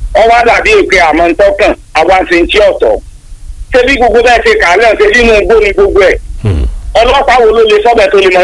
ọwọ́ àdàbí èpè àmọ́ ń tọ́kàn àwa ń sin tí ọ̀tọ̀ ṣé bí gbogbo bẹ́ẹ̀ ṣe kà á lẹ̀ ṣe nínú igbó ni gbogbo ẹ̀ Hmm. ọlọ́pàá wo ló lè sọ́bẹ̀ tó lè mọ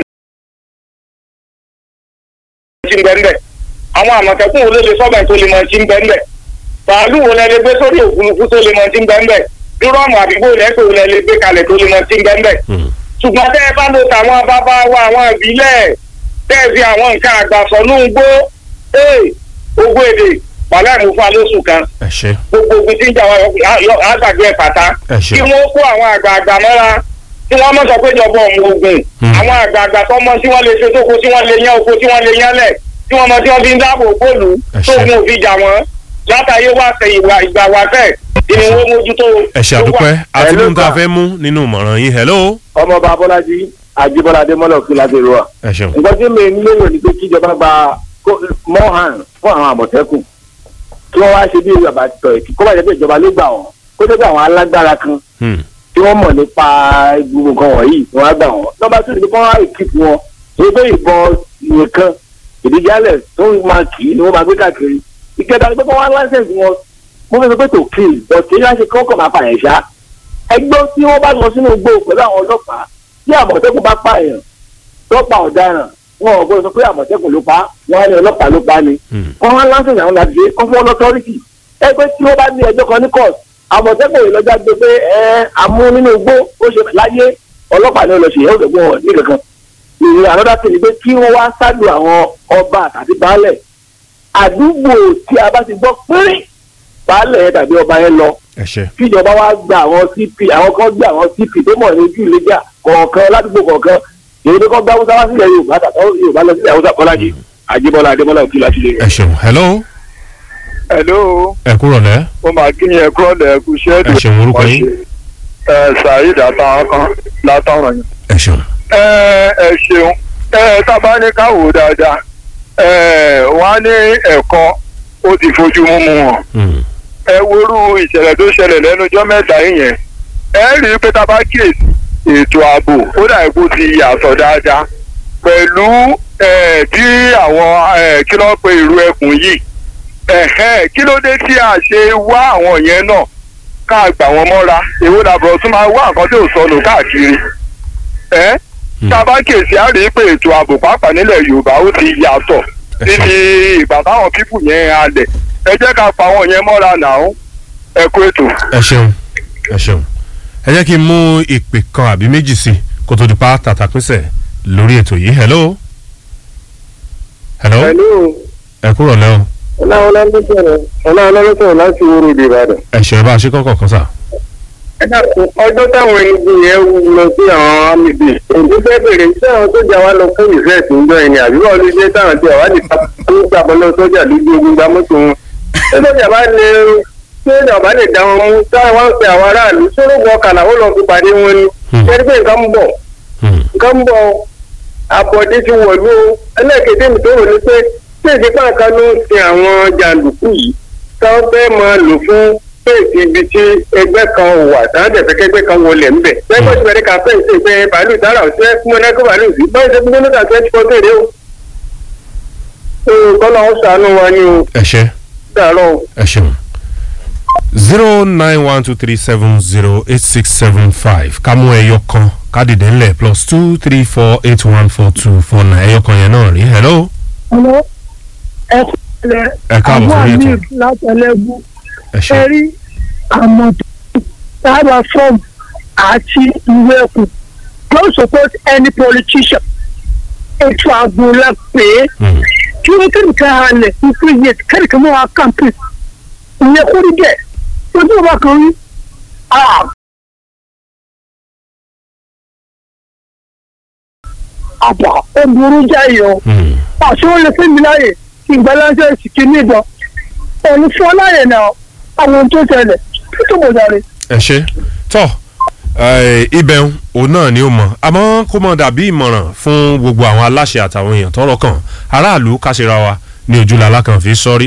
tí ń bẹ́ ń bẹ̀ àwọn àmọ̀tẹ́kùn wo ló lè sọ́bẹ̀ tó lè mọ tí ń bẹ́ ń bẹ̀ bàálù wo lẹ lè gbé sórí òfurufú tó lè mọ tí ń bẹ́ ń bẹ̀ dúrọ́ọ̀mù àdúgbò lẹ́kọ̀ọ́ wo lẹ lè gbé kalẹ̀ tó lè mọ tí ń bẹ́ ń bẹ̀ Hmm. ṣùgbọ́n tẹ́ ẹ bá lo tàwọn bàbá wa àwọn ìbílẹ̀ tẹ́ ẹ fi àwọn nǹkan àgbàsọ ní ugbó ee ogún èdè wàhálà ìmúfà lóṣù kan ẹ ṣe gbogbo ogun tí ń jà wá yọ- àgbàgbé ẹ̀ pàtà ẹ ṣe kí wọ́n kó àwọn àgbààgbà mọ́ra tí wọ́n mọ̀ sọ pé ìjọba ọ̀mù ogun Hmm. àwọn àgbààgbà tó mọ tí wọ́n lè ṣe tóko tí wọ́n lè yán oko tí wọ́n lè yán lẹ̀ tí wọ́n mọ tí wọ́n fi ń dáàbò bòlù Ẹ ṣé. tóògùn òfin jà wọ́n látàyé wá ṣe ìwà ìgbà wá fẹ́ ìní wọ́n mójútó. ẹ ṣe àdúpẹ́ àti Hello, mú tá a sir. fẹ́ mú nínú ìmọ̀ràn yín hello ọmọọba abọ́lájí ajíbọ́lá adémọ́lá òkè ládèrò wa. ẹ ṣeun nǹkan tí mi ń lérò ni pé kíjọba gba mọ́hàn fún àwọn àmọ̀tẹ́kùn kí wọ́n wá ṣe bí ìwé àbátọ̀ ẹ̀ kó bá jẹ́ pé ìjọba ló gbà wọ́n kó jẹ́ pé àwọn alágbára kan Hmm. tí wọ́n mọ̀ nípa gbogbo nǹkan wọ̀nyí ni wọ́n á gbà wọ́n. nọ́mbà tó ní kí wọ́n á ìkìtì wọn ṣe pé ìbọn nìkan ìdíjálẹ̀ tó ń máa kì í ni wọ́n máa gbé káàkiri. ìkẹta ni pé wọ́n á láńsẹ̀sì wọn mo fẹ́ sọ pé tó kill but kí wọ́n ṣe kọ́kọ́ máa pààyàn ṣá. ẹgbẹ́ tí wọ́n bá lọ sínú igbó pẹ̀lú àwọn ọlọ́pàá tí àmọ̀tẹ́kùn bá pààyàn tó pa ọ̀daràn wọn ò gbọ́dọ̀ sọ pé àmọ̀tẹ́kùn ló pa wọn á ní ọlọ́pàá ló pa ni Hmm. wọ́n wá láńsẹ̀sì àwọn láti ṣe kọ́ fún ọlọ́tọ́rìtì ẹgbẹ́ tí wọ́n bá ní ẹjọ́ kan ní court àmọ̀tẹ́kùn yìí lọ́jà gbé pé ẹ amú nínú igbó ó ṣe láyé ọlọ́pàá ní ọlọ́ṣẹ̀ yẹn ó dẹ̀ gbọ́n ní kankan ìrìn ànọ́dá sí ni pé kí wọ́n wá ṣáàdù àwọn ọba àti baálẹ̀ àdúgbò tí a bá ti gbọ́ pínrín baálẹ̀ yẹn tàbí ọba yẹn lọ ẹ ṣe kíjọba wá gba àwọn cp àwọn kan gbé àwọn cp tó mọ̀ ní ojú ìlẹ́jà kọ̀ọ̀kan ládùúgbò kọ̀ọ̀kan èyí tó kọ́ gbá haúsá wá sílẹ̀ yorùbá tàbí yorùbá lọ sílẹ̀ haúsá kọ́lájì àjíbọ́lá adémọ́lá òkè láti lè ẹ ṣeun hello hello ẹ kúrò lẹ́ mo máa kí yẹn kúrò lẹ́ẹ̀kú ṣẹ́ẹ̀dù ẹ ṣeun orúkọ yín ẹ saheed àtàwọn kan látọ̀rọ̀ yẹn. ẹ ṣeun ẹ ẹ ṣeun ẹ tábà ní ká wò ó dáadáa ẹ wọ́n á ní ẹ̀kọ́ ó ti fojú mímu wọn Hmm. ẹ worú ìṣẹ̀lẹ̀ tó ṣẹlẹ̀ lẹ́nu ọjọ́ mẹ́ta yìí yẹn ẹ rí i pé tábà kíyèsí ètò ààbò ó dà kó ti yàtọ̀ dáadáa pẹ̀lú ẹ tí àwọn ẹ kí ló pe ìlú ẹkùn yìí ẹ̀hẹ́n kí ló dé tí a ṣe wá àwọn yẹn náà ká gbà wọ́n mọ́ra èwo làbọ̀ tún máa wá nǹkan tí ò sọnù káàkiri ẹ́ tá a bá kèsì á rí i pé ètò ààbò pàápàá nílẹ̀ yorùbá ó ti yàtọ̀ Ẹ níbi ìgbà táwọn pípù yẹn halẹ̀ ẹ jẹ́ ká pa àwọn yẹn mọ́ra nàá ẹ kú ètò. ẹ ṣeun ẹ ṣeun ẹ jẹ́ kí n mú ìpè kan àbí méjì sí i kó tó di pa tàtàpínsẹ̀ lórí ètò yìí hello hello ẹ kúrò lẹ́ o ọlọ́ọ̀lọ́sọ̀rọ̀ láti wúrò ìdè ìbàdàn. ẹ ṣe ẹ bá a ṣe kọ́kọ́ kan sà ẹ dákun ọjọ́ táwọn ẹni yẹn lọ sí àwọn amíbi òǹdó fẹ́ bèrè iṣẹ́ àwọn sójà wa lọ fún ìfẹ́ tó ń jọ ẹni àbí wọ́n ló dé táwọn tí àwádìí tó ń gbà bọ́lọ́ sójà lójú ogun gba mọ́tò wọn. ṣé sójà bá lè sójà bá lè dá wọn mú táwọn wá ń pe àwọn aráàlú sórógbó ọkàlà ó lọ fi pàdé wọn ni. Hmm. ṣé pé nǹkan ń bọ̀ Hmm. nǹkan ń bọ̀ àbọ̀dé ti wọ̀lú o ẹlẹ́ẹ̀kejì mi tó rò ní pé ṣé ìdípá kan ló ń sin àwọn jàǹdùkú yìí táwọn fẹ́ máa lò fún péèsì ibi tí ẹgbẹ́ kan wà táwọn dẹ̀ fẹ́ kẹ́gbẹ́ kan wọlé ńbẹ̀. lẹ́gbẹ́ tí wọ́n ká fẹ́ ṣe pé bàálù dára ọ̀sẹ̀ fún mọ́nẹ́kọ́ bàálù sí báyìí ṣe gbogbo nígbà twenty four tèrè o. kọ́lá ó ṣàánú wa ní o ẹ ṣe dàrọ́ o. ẹ ṣeun zero nine one two three seven zero eight six seven five ká mú ẹyọ kan ká dìde ńlẹ̀ plus two three four eight one four two four nine ẹyọ kan yẹn náà rí hello Hello. ẹ kúlẹ̀ Ẹ káàbọ̀ sórí ètò. amir látẹlẹ́gùn ẹ ṣe ẹ rí àmọ̀tẹ́kùn sábà fọ́ọ̀mù àti ìwé ẹ̀kùn don't support any politician ètò ààbò la pè é Hmm. kí wọ́n kẹ́rì ká halẹ̀ fún three years kẹ́rì ká mọ́ wa campaign ìyẹn kó rí bẹ́ẹ̀ ojú ọba kan rí ah, àbá ó burú jáì o Hmm. àṣé ó lè fẹ́ mi láàyè kí n gba láńsẹ̀sì kí ní ìbọn òun fún ọ láàyè náà àwọn ohun tó ṣẹlẹ̀ tó mọ̀ jáde. ẹ ṣe tọ ibẹ̀ òun náà ni ó mọ̀ àmọ́ kó mọ̀ dàbí ìmọ̀ràn fún gbogbo àwọn aláṣẹ àtàwọn èèyàn tọ́rọ̀ kàn aráàlú káṣíra wa ní ojúlá alákàn fi sọ́rí